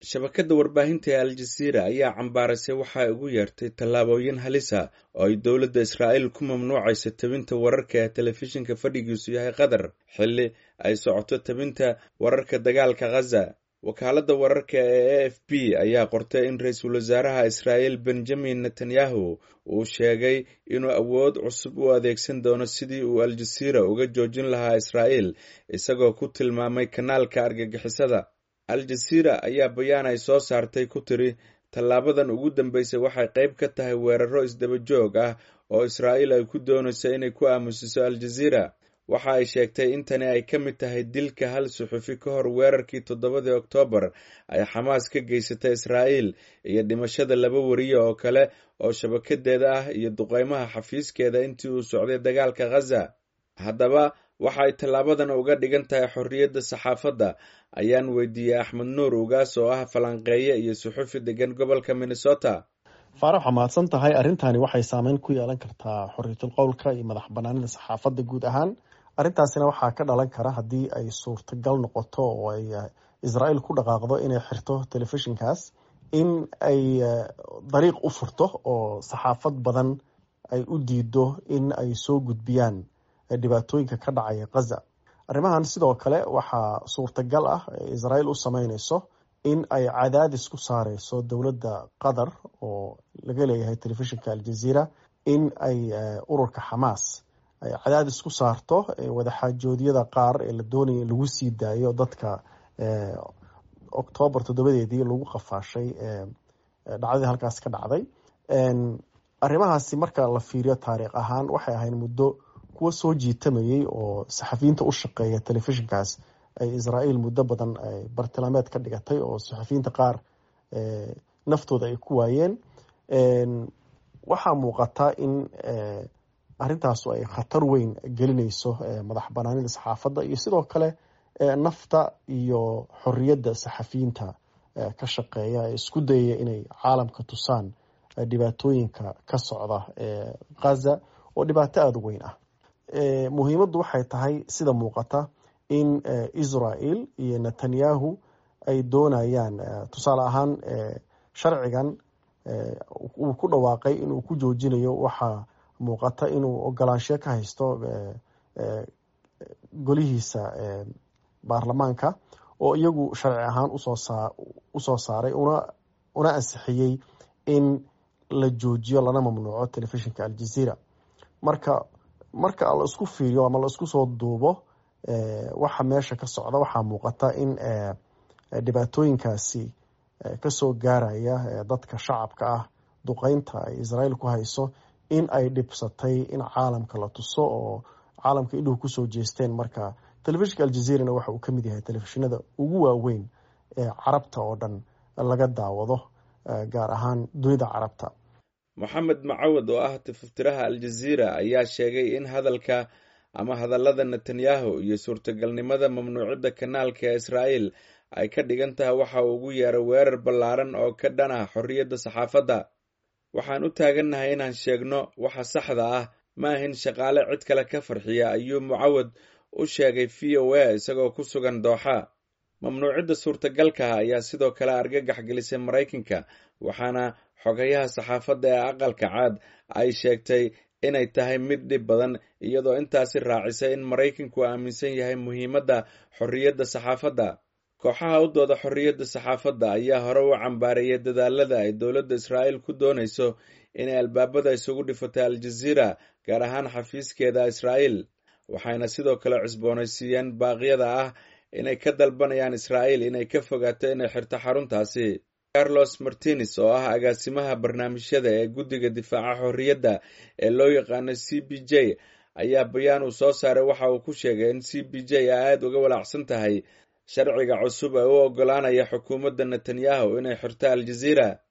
shabakadda warbaahinta ee al-jasiira ayaa cambaarasay waxa ay ugu yeertay tallaabooyin halisa oo ay dowladda israa'iil ku mamnuucayso tabinta wararka ee telefishinka fadhigiisu yahay qatar xilli ay socoto tabinta wararka dagaalka khaza wakaaladda wararka ee a f b ayaa qortay in ra-iisul wasaaraha israa'iil benjamin netanyahu uu sheegay inuu awood cusub u adeegsan doono sidii uu al-jasiira uga joojin lahaa israa'iil isagoo ku tilmaamay kanaalka argagixisada al-jasiira ayaa bayaan ay soo saartay ku tiri tallaabadan ugu dambeysay waxay qayb ka tahay weeraro isdaba joog ah oo israa'iil ay ku doonayso inay ku aamusiso al-jasiira waxa ay sheegtay in tani ay ka mid tahay dilka hal suxufi ka hor weerarkii toddobadii oktoobar ay xamaas ka geysatay israa'iil iyo dhimashada laba wariye oo kale oo shabakadeeda ah iyo duqeymaha xafiiskeeda intii uu socday dagaalka khaza haddaba waxa ay tallaabadan uga dhigan tahay xorriyadda saxaafadda ayaan weydiiyey axmed nuur ugaas oo ah falanqeeye iyo suxufi degan gobolka minnesota faarax waa mahadsan tahay arrintani waxay saameyn ku yeelan kartaa xorriyatul qowlka iyo madax banaanida saxaafadda guud ahaan arrintaasina waxaa ka dhalan kara haddii ay suurtagal noqoto oo ay israa'iil ku dhaqaaqdo inay xirto telefishinkaas in ay dariiq u furto oo saxaafad badan ay u diido in ay soo gudbiyaan dhibaatooyinka ka dhacaya khaza arrimahan sidoo kale waxaa suurtagal ah israa'iil u sameyneyso in ay cadaadis ku saareyso dowladda qatar oo laga leeyahay telefishinka aljaziira in ay ururka xamaas ay cadaadis ku saarto wadaxaajoodyada qaar ee la doonaya in lagu sii daayo dadka oktoobar toddobadeedii lagu qafaashay dhacdadii halkaas ka dhacday arrimahaasi marka la fiiriyo taariikh ahaan waxay ahayd muddo kuwa soo jiitamayay oo saxafiyiinta u shaqeeya telefishinkaas ay israa'iil muddo badan bartilmaameed ka dhigatay oo saxafiyiinta qaar naftooda ay ku waayeen waxaa muuqata in arrintaasu ay khatar weyn gelinayso madax banaanida saxaafadda iyo sidoo kale nafta iyo xorriyadda saxafiyiinta ka shaqeeya ee isku dayaya inay caalamka tusaan dhibaatooyinka ka socda khaza oo dhibaato aada u weyn ah muhiimaddu waxay tahay sida muuqata in israel iyo netanyahu ay doonayaan tusaale ahaan sharcigan uu ku dhawaaqay inuu ku joojinayo waxaa muuqata inuu ogolaansho ka haysto golihiisa baarlamaanka oo iyagu sharci ahaan usoo saaray una ansixiyey in la joojiyo lana mamnuuco telefishinka aljaziira marka marka la isku fiiriyo ama la isku soo duubo waxa meesha ka socda waxaa muuqata in dhibaatooyinkaasi kasoo gaaraya dadka shacabka ah duqeynta ay israa'iil ku hayso in ay dhibsatay in caalamka la tuso oo caalamka indhuhu kusoo jeesteen marka telefishinka aljaziirana waxa uu ka mid yahay telefishinada ugu waaweyn ee carabta oo dhan laga daawado gaar ahaan dunida carabta moxamed macawad oo ah tififtiraha al-jaziira ayaa sheegay in hadalka ama hadallada netanyahu iyo suurtagalnimada mamnuucidda kanaalka ee israa'iil ay ka dhigan tahay waxa uu ugu yeeray weerar ballaaran oo ka dhan ah xorriyadda saxaafadda waxaan u taagannahay inaan sheegno waxa saxda ah ma ahin shaqaale cid kale ka farxiya ayuu mucawad u sheegay v o a isagoo ku sugan dooxa mamnuucidda suurtagalkaha ayaa sidoo kale argagax gelisay maraykanka waxaana xogayaha saxaafadda ee aqalka caad ay sheegtay inay tahay mid dhib badan iyadoo intaasi raacisay in maraykanku aaminsan yahay muhiimadda xorriyadda saxaafadda kooxaha u dooda xorriyadda saxaafadda ayaa hore u cambaareeyay dadaalada ay dowladda israa'iil ku doonayso inay albaabada isugu dhifatay al-jaziira gaar ahaan xafiiskeeda israa'iil waxayna sidoo kale cusboonaysiiyeen baaqyada ah inay ka dalbanayaan israa'iil inay ka fogaato inay xirto xaruntaasi carlos martines oo ah agaasimaha barnaamijyada ee guddiga difaaca xorriyadda ee loo yaqaano c b j ayaa bayaan uu soo saaray waxa uu ku sheegay in c b j ay aada uga walaacsan tahay sharciga cusub ee u oggolaanaya xukuumadda netanyahu inay xirto al-jaziira